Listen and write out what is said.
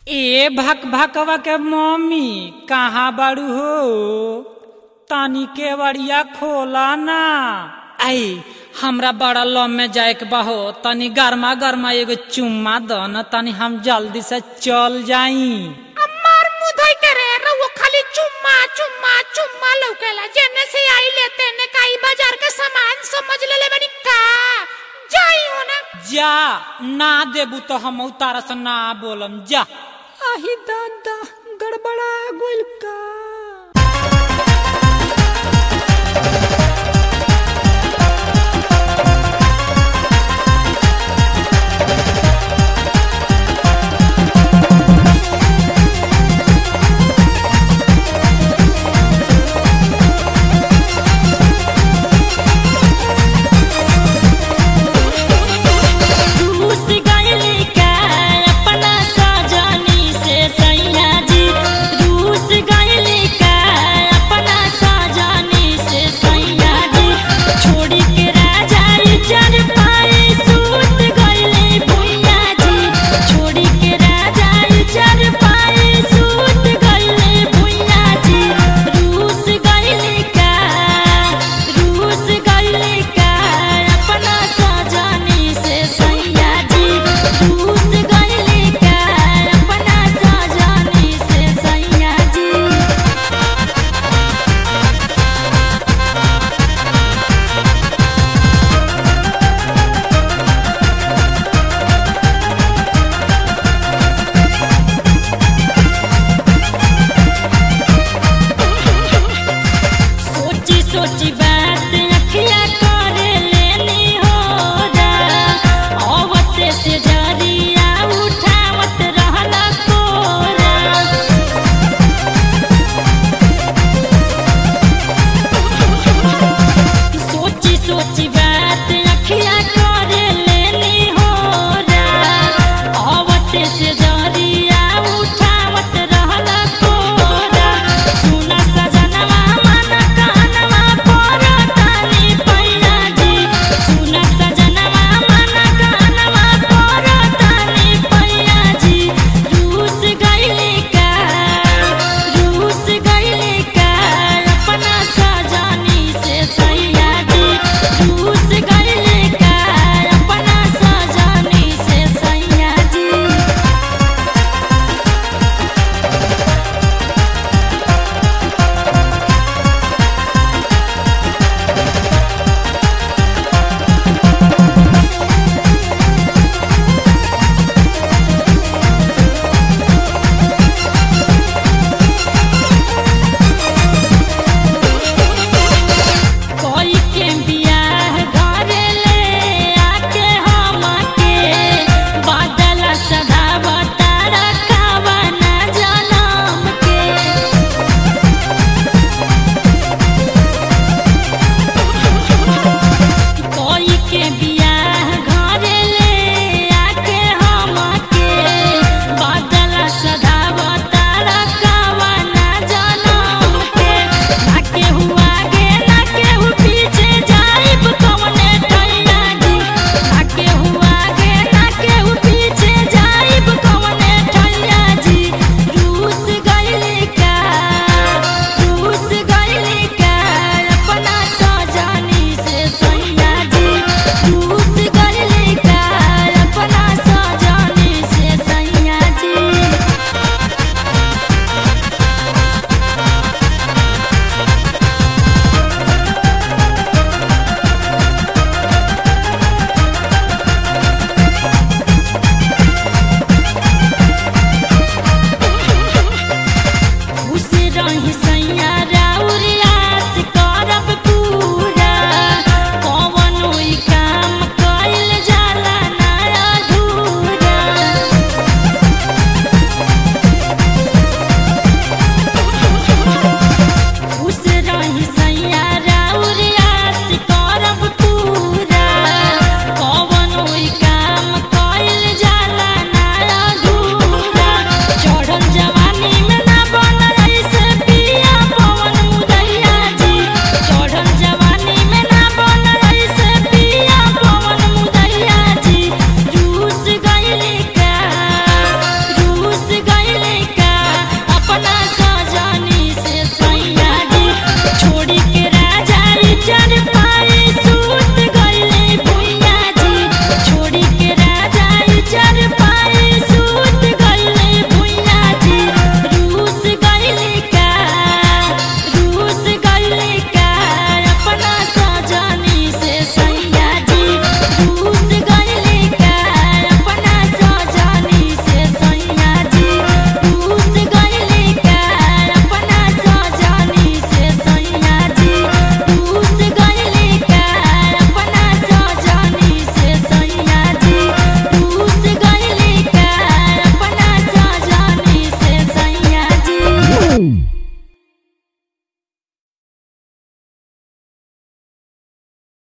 ए भक भकवा के मम्मी कहाँ बाड़ू हो तानी केवड़िया खोला ना आई हमरा बड़ा लम में जाए के बहो तनी गर्मा गर्मा एगो चुम्मा द न तनी हम जल्दी से चल जाई अम्मार मुधई के रे रउआ खाली चुम्मा चुम्मा चुम्मा लौकेला जेने से आई लेते ने काई बाजार के सामान समझ लेले बनी का जाई हो ना जा ना देबू तो हम उतारा से ना बोलम जा आही दादा गड़बड़ा गोल का